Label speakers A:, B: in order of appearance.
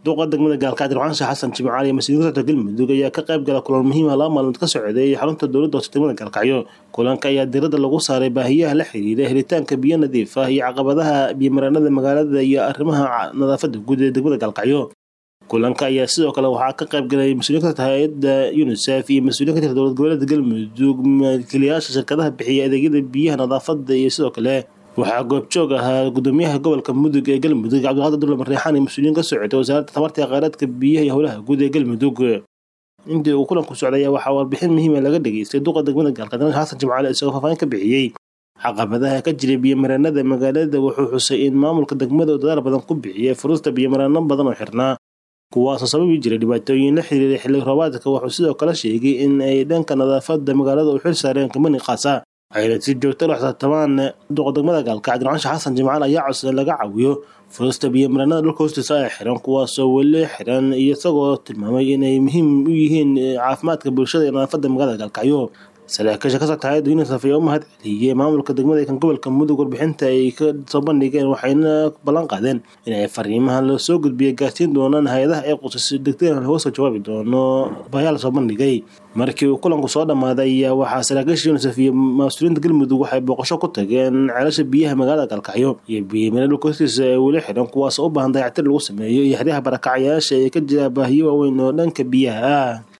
A: duqa degmada gaalkacyo dirxaansha xasan jimcaali iyo mas-uuliyiin ka socota galmudug ayaa ka qayb gala kulan muhiima laba maalmood ka socday xarunta dowladda hoose degmada gaalkacyo kulanka ayaa diradda lagu saaray baahiyaha la xiriira helitaanka biyo nadiif ah iyo caqabadaha biyomareenada magaalada iyo arrimaha nadaafada guud ee degmada gaalkacyo kulanka ayaa sidoo kale waxaa ka qayb galay mas-uuliyin ka socota hay-adda unisef iyo mas-uuliyin ka jirta dowlad goboleedka galmudug maakiliyaasha shirkadaha bixiya adeegyada biyaha nadaafada iyo sidoo kale waxaa goobjoog ahaa gudoomiyaha gobolka mudug ee galmudug cabdiqaadir dulle marreexaan iyo mas-uuliyiin ka socota wasaaradda tamarta kheyraadka biyaha iyo howlaha guud ee galmudug intii uu kulanku socday ayaa waxaa warbixin muhiima laga dhageystay duqa degmada gaalkacyo xasan jimcaali isagoo faahfaahin ka bixiyey caqabadaha ka jira biyomareenada magaalada wuxuu xusay in maamulka degmada uu dadaal badan ku bixiyay furista biyomareeno badan oo xirnaa kuwaasoo sababi jiray dhibaatooyin la xiriira xilli roobaadka wuxuu sidoo kale sheegay in ay dhanka nadaafada magaalada u xil saareen kamani qaasa ayna si joogta la xisaabtamaan duqa degmada gaalkacyo dirxaansha xasan jimcaal ayaa codsaday laga caawiyo furista biyomareenada dhulka hoostiisa ay xiran kuwaasoo weli xiran iyo isagoo tilmaamay inay muhiim u yihiin caafimaadka bulshada iyo nadaafada magaalada gaalkacyo saraakiisha ka socta hay-adda unisef ayaa u mahad celiyey maamulka degmada kan gobolka mudug warbixinta ay ka soo bandhigeen waxayna ballan qaadeen in ay fariimahan la soo gudbiyay gaarsiin doonaan hay-adaha ee qusay degdegana laga soo jawaabi doono bayaa la soo bandhigay markii uu kulanku soo dhammaaday ayaa waxaa saraakiisha unisef iyo mas-uuliyiinta galmudug waxay booqasho ku tageen ceelasha biyaha magaalada gaalkacyo iyo biyamare dhulka hoostiisa ee weli xiran kuwaasoo u baahan dayactir lagu sameeyo iyo xeryaha barakacayaasha ee ka jira baahiyo waaweyn oo dhanka biyaha ah